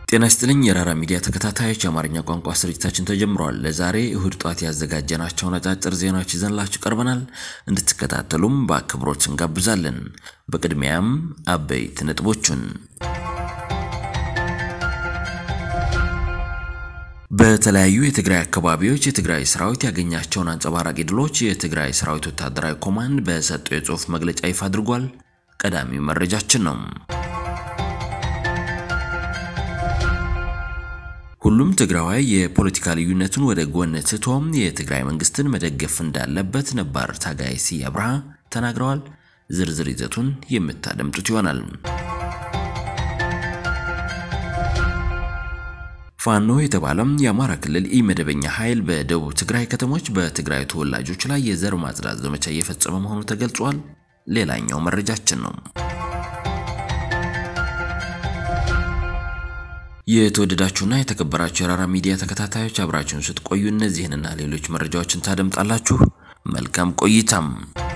ጤና ይስጥልኝ የራራ ሚዲያ ተከታታዮች፣ የአማርኛ ቋንቋ ስርጭታችን ተጀምሯል። ለዛሬ እሁድ ጧት ያዘጋጀናቸውን አጫጭር ዜናዎች ይዘንላችሁ ቀርበናል። እንድትከታተሉም በአክብሮት እንጋብዛለን። በቅድሚያም አበይት ነጥቦቹን በተለያዩ የትግራይ አካባቢዎች የትግራይ ሰራዊት ያገኛቸውን አንጸባራቂ ድሎች የትግራይ ሰራዊት ወታደራዊ ኮማንድ በሰጠው የጽሑፍ መግለጫ ይፋ አድርጓል። ቀዳሚው መረጃችን ነው። ሁሉም ትግራዋይ የፖለቲካ ልዩነቱን ወደ ጎን ትቶም የትግራይ መንግስትን መደገፍ እንዳለበት ነባር ታጋይ ስዬ አብርሃ ተናግረዋል። ዝርዝር ይዘቱን የምታደምጡት ይሆናል። ፋኖ የተባለም የአማራ ክልል ኢመደበኛ ኃይል በደቡብ ትግራይ ከተሞች በትግራይ ተወላጆች ላይ የዘር ማጽዳት ዘመቻ እየፈጸመ መሆኑ ተገልጿል። ሌላኛው መረጃችን ነው። የተወደዳችሁና የተከበራችሁ የራራ ሚዲያ ተከታታዮች አብራችሁን ስትቆዩ እነዚህንና ሌሎች መረጃዎችን ታደምጣላችሁ። መልካም ቆይታም።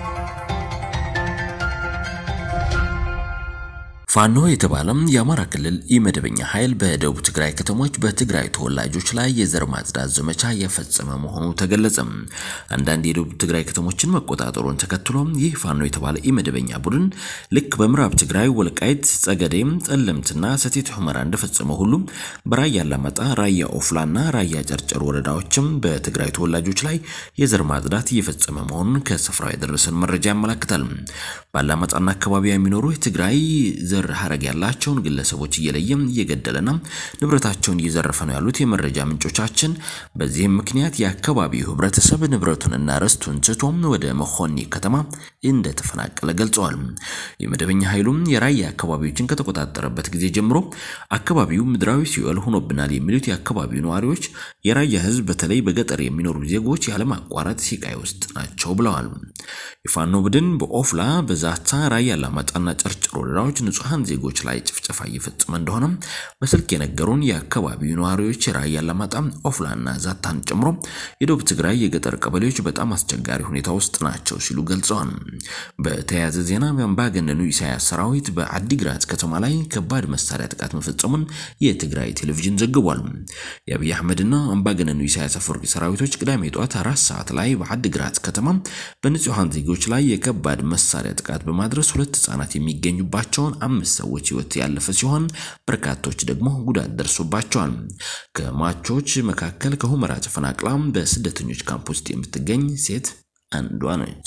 ፋኖ የተባለም የአማራ ክልል ኢመደበኛ ኃይል በደቡብ ትግራይ ከተሞች በትግራይ ተወላጆች ላይ የዘር ማጽዳት ዘመቻ የፈጸመ መሆኑ ተገለጸ። አንዳንድ የደቡብ ትግራይ ከተሞችን መቆጣጠሩን ተከትሎ ይህ ፋኖ የተባለ ኢመደበኛ ቡድን ልክ በምዕራብ ትግራይ ወልቃይት፣ ጸገዴም፣ ጠለምትና ሰቲት ሁመራ እንደፈጸመ ሁሉ በራያ አላማጣ፣ ራያ ኦፍላና ራያ ጨርጨር ወረዳዎችም በትግራይ ተወላጆች ላይ የዘር ማጽዳት እየፈጸመ መሆኑን ከስፍራው የደረሰን መረጃ ያመላክታል። በአላማጣና አካባቢ የሚኖሩ የትግራይ ዘር ሀረግ ያላቸውን ግለሰቦች እየለየም እየገደለና ንብረታቸውን እየዘረፈ ነው ያሉት የመረጃ ምንጮቻችን፣ በዚህም ምክንያት የአካባቢው ሕብረተሰብ ንብረቱንና ርስቱን ትቶም ወደ መኾኒ ከተማ እንደተፈናቀለ ገልጸዋል። የመደበኛ ኃይሉም የራያ አካባቢዎችን ከተቆጣጠረበት ጊዜ ጀምሮ አካባቢው ምድራዊ ሲኦል ሆኖብናል የሚሉት የአካባቢው ነዋሪዎች የራያ ሕዝብ በተለይ በገጠር የሚኖሩ ዜጎች ያለማቋረጥ ሲቃይ ውስጥ ናቸው ብለዋል። የፋኖ ቡድን በኦፍላ በዛታ ራያ አላማጣና ጨርጨር ወረዳዎች ንጹሐን ዜጎች ላይ ጭፍጨፋ እየፈጸመ እንደሆነ በስልክ የነገሩን የአካባቢው ነዋሪዎች የራያ አላማጣ፣ ኦፍላና ዛታን ጨምሮ የደቡብ ትግራይ የገጠር ቀበሌዎች በጣም አስቸጋሪ ሁኔታ ውስጥ ናቸው ሲሉ ገልጸዋል። በተያያዘ ዜና በአምባገነኑ ኢሳያስ ሰራዊት በአዲግራት ከተማ ላይ ከባድ መሳሪያ ጥቃት መፈጸሙን የትግራይ ቴሌቪዥን ዘግቧል። የአብይ አህመድና አምባገነኑ ኢሳያስ አፈወርቂ ሰራዊቶች ቅዳሜ ጠዋት አራት ሰዓት ላይ በአዲግራት ከተማ በንጹሐን ዜጎች ላይ የከባድ መሳሪያ ጥቃት በማድረስ ሁለት ህጻናት የሚገኙባቸውን አምስት ሰዎች ህይወት ያለፈ ሲሆን በርካቶች ደግሞ ጉዳት ደርሶባቸዋል። ከሟቾች መካከል ከሁመራ ተፈናቅላ በስደተኞች ካምፕ ውስጥ የምትገኝ ሴት አንዷ ነች።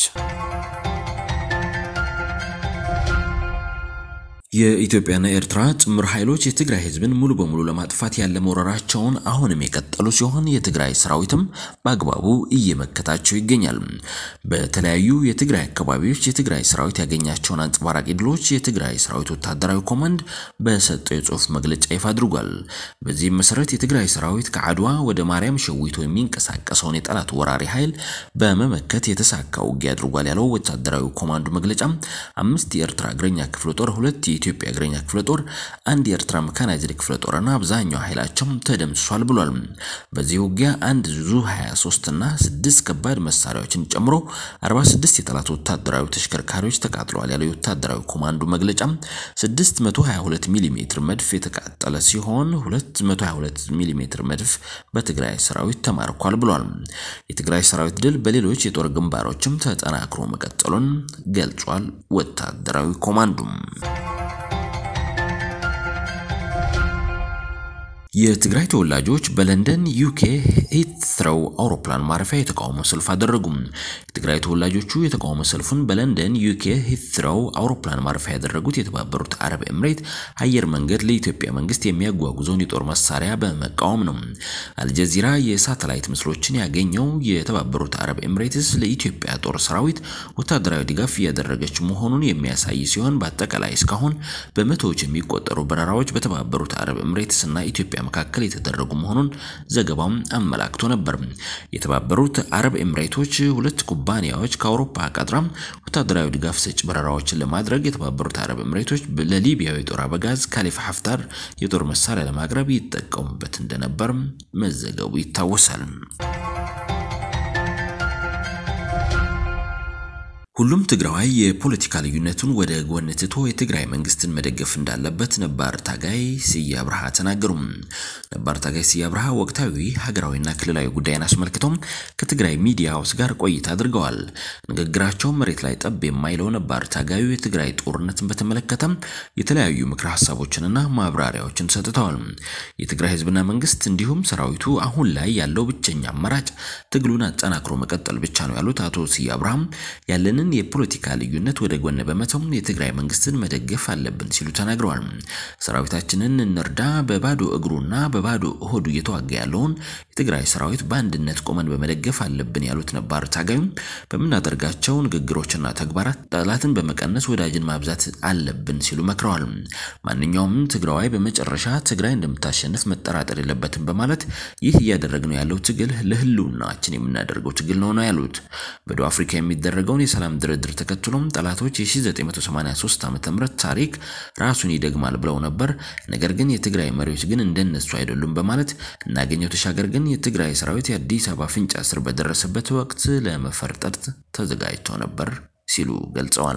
የኢትዮጵያና ኤርትራ ጥምር ኃይሎች የትግራይ ህዝብን ሙሉ በሙሉ ለማጥፋት ያለ መውረራቸውን አሁንም የቀጠሉ ሲሆን የትግራይ ሰራዊትም በአግባቡ እየመከታቸው ይገኛል። በተለያዩ የትግራይ አካባቢዎች የትግራይ ሰራዊት ያገኛቸውን አንጸባራቂ ድሎች የትግራይ ሰራዊት ወታደራዊ ኮማንድ በሰጠው የጽሁፍ መግለጫ ይፋ አድርጓል። በዚህም መሰረት የትግራይ ሰራዊት ከአድዋ ወደ ማርያም ሸዊቶ የሚንቀሳቀሰውን የጠላት ወራሪ ኃይል በመመከት የተሳካ ውጊያ አድርጓል ያለው ወታደራዊ ኮማንዱ መግለጫ አምስት የኤርትራ እግረኛ ክፍለ ጦር ሁለት የኢትዮጵያ እግረኛ ክፍለ ጦር አንድ የኤርትራ መካናይዝድ ክፍለ ጦርና አብዛኛው ኃይላቸው ተደምስሷል ብሏል። በዚህ ውጊያ አንድ ዙ 23 እና 6 ከባድ መሳሪያዎችን ጨምሮ 46 የጠላት ወታደራዊ ተሽከርካሪዎች ተቃጥለዋል ያለው የወታደራዊ ኮማንዶ መግለጫ 622 ሚሊ ሜትር መድፍ የተቃጠለ ሲሆን 222 ሚሊ ሜትር መድፍ በትግራይ ሰራዊት ተማርኳል ብሏል። የትግራይ ሰራዊት ድል በሌሎች የጦር ግንባሮችም ተጠናክሮ መቀጠሉን ገልጿል። ወታደራዊ ኮማንዶም የትግራይ ተወላጆች በለንደን ዩኬ ሂትትሮው አውሮፕላን ማረፊያ የተቃውሞ ሰልፍ አደረጉም። የትግራይ ተወላጆቹ የተቃውሞ ሰልፉን በለንደን ዩኬ ሂትትሮው አውሮፕላን ማረፊያ ያደረጉት የተባበሩት አረብ ኤምሬት አየር መንገድ ለኢትዮጵያ መንግስት የሚያጓጉዘውን የጦር መሳሪያ በመቃወም ነው። አልጀዚራ የሳተላይት ምስሎችን ያገኘው የተባበሩት አረብ ኤምሬትስ ለኢትዮጵያ ጦር ሰራዊት ወታደራዊ ድጋፍ እያደረገች መሆኑን የሚያሳይ ሲሆን በአጠቃላይ እስካሁን በመቶዎች የሚቆጠሩ በረራዎች በተባበሩት አረብ ኤምሬትስ እና ኢትዮጵያ መካከል የተደረጉ መሆኑን ዘገባው አመላክቶ ነበር። የተባበሩት አረብ ኤምሬቶች ሁለት ኩባንያዎች ከአውሮፓ ቀጥራ ወታደራዊ ድጋፍ ሰጪ በረራዎችን ለማድረግ የተባበሩት አረብ ኤምሬቶች ለሊቢያዊ የጦር አበጋዝ ካሊፋ ሀፍታር የጦር መሳሪያ ለማቅረብ ይጠቀሙበት እንደነበር መዘገቡ ይታወሳል። ሁሉም ትግራዋይ የፖለቲካ ልዩነቱን ወደ ጎን ትቶ የትግራይ መንግስትን መደገፍ እንዳለበት ነባር ታጋይ ስዬ አብርሃ ተናገሩ። ነባር ታጋይ ስዬ አብርሃ ወቅታዊ ሀገራዊና ክልላዊ ጉዳይን አስመልክቶም ከትግራይ ሚዲያዎች ጋር ቆይታ አድርገዋል። ንግግራቸው መሬት ላይ ጠብ የማይለው ነባር ታጋዩ የትግራይ ጦርነትን በተመለከተም የተለያዩ ምክረ ሀሳቦችንና ማብራሪያዎችን ሰጥተዋል። የትግራይ ህዝብና መንግስት እንዲሁም ሰራዊቱ አሁን ላይ ያለው ብቸኛ አማራጭ ትግሉን አጠናክሮ መቀጠል ብቻ ነው ያሉት አቶ ስዬ አብርሃም ያለንን የፖለቲካ ልዩነት ወደ ጎን በመተው የትግራይ መንግስትን መደገፍ አለብን ሲሉ ተናግረዋል። ሰራዊታችንን እንርዳ፣ በባዶ እግሩና በባዶ ሆዱ እየተዋጋ ያለውን የትግራይ ሰራዊት በአንድነት ቆመን በመደገፍ አለብን ያሉት ነባር ታጋዩ በምናደርጋቸው ንግግሮችና ተግባራት ጠላትን በመቀነስ ወዳጅን ማብዛት አለብን ሲሉ መክረዋል። ማንኛውም ትግራዋይ በመጨረሻ ትግራይ እንደምታሸንፍ መጠራጠር የለበትም በማለት ይህ እያደረግነው ያለው ትግል ለህልውናችን የምናደርገው ትግል ነው ነው ያሉት። በደቡብ አፍሪካ የሚደረገውን የሰላም ድርድር ተከትሎም ጠላቶች የ1983 ዓ.ም ታሪክ ራሱን ይደግማል ብለው ነበር። ነገር ግን የትግራይ መሪዎች ግን እንደነሱ አይደሉም በማለት እናገኘው ተሻገር ግን የትግራይ ሰራዊት የአዲስ አበባ አፍንጫ ስር በደረሰበት ወቅት ለመፈርጠጥ ተዘጋጅቶ ነበር ሲሉ ገልጸዋል።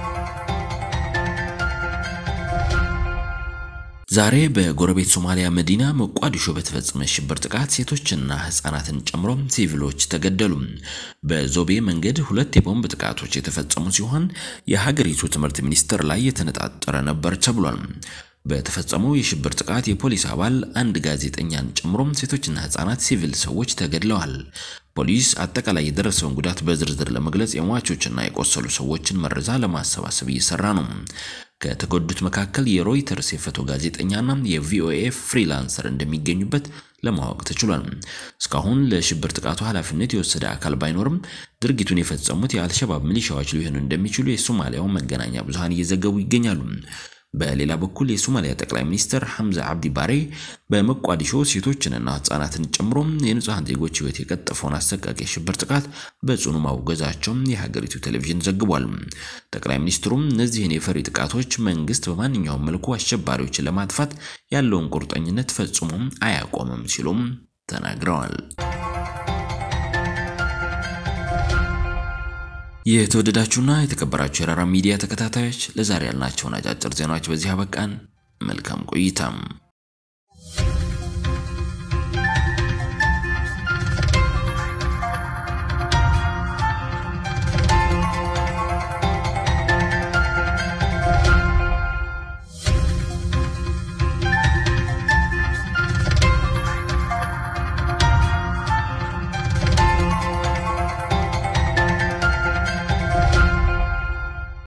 ዛሬ በጎረቤት ሶማሊያ መዲና ሞቃዲሾ በተፈጸመ ሽብር ጥቃት ሴቶችና ህጻናትን ጨምሮ ሲቪሎች ተገደሉ። በዞቤ መንገድ ሁለት የቦምብ ጥቃቶች የተፈጸሙ ሲሆን የሀገሪቱ ትምህርት ሚኒስቴር ላይ የተነጣጠረ ነበር ተብሏል። በተፈጸመው የሽብር ጥቃት የፖሊስ አባል አንድ ጋዜጠኛን ጨምሮ ሴቶችና ህጻናት ሲቪል ሰዎች ተገድለዋል። ፖሊስ አጠቃላይ የደረሰውን ጉዳት በዝርዝር ለመግለጽ የሟቾችና የቆሰሉ ሰዎችን መረጃ ለማሰባሰብ እየሰራ ነው። ከተጎዱት መካከል የሮይተርስ የፎቶ ጋዜጠኛና የቪኦኤ ፍሪላንሰር እንደሚገኙበት ለማወቅ ተችሏል። እስካሁን ለሽብር ጥቃቱ ኃላፊነት የወሰደ አካል ባይኖርም ድርጊቱን የፈጸሙት የአልሸባብ ሚሊሻዎች ሊሆኑ እንደሚችሉ የሶማሊያው መገናኛ ብዙሃን እየዘገቡ ይገኛሉ። በሌላ በኩል የሶማሊያ ጠቅላይ ሚኒስትር ሐምዛ አብዲ ባሬ በሞቃዲሾ ሴቶችንና ህጻናትን ጨምሮ የንጹሐን ዜጎች ህይወት የቀጠፈውን አሰቃቂ የሽብር ጥቃት በጽኑ ማውገዛቸውን የሀገሪቱ ቴሌቪዥን ዘግቧል። ጠቅላይ ሚኒስትሩም እነዚህን የፈሪ ጥቃቶች መንግስት በማንኛውም መልኩ አሸባሪዎችን ለማጥፋት ያለውን ቁርጠኝነት ፈጽሞ አያቆምም ሲሉም ተናግረዋል። የተወደዳችሁና የተከበራችሁ የራራ ሚዲያ ተከታታዮች ለዛሬ ያልናቸውን አጫጭር ዜናዎች በዚህ አበቃን። መልካም ቆይታም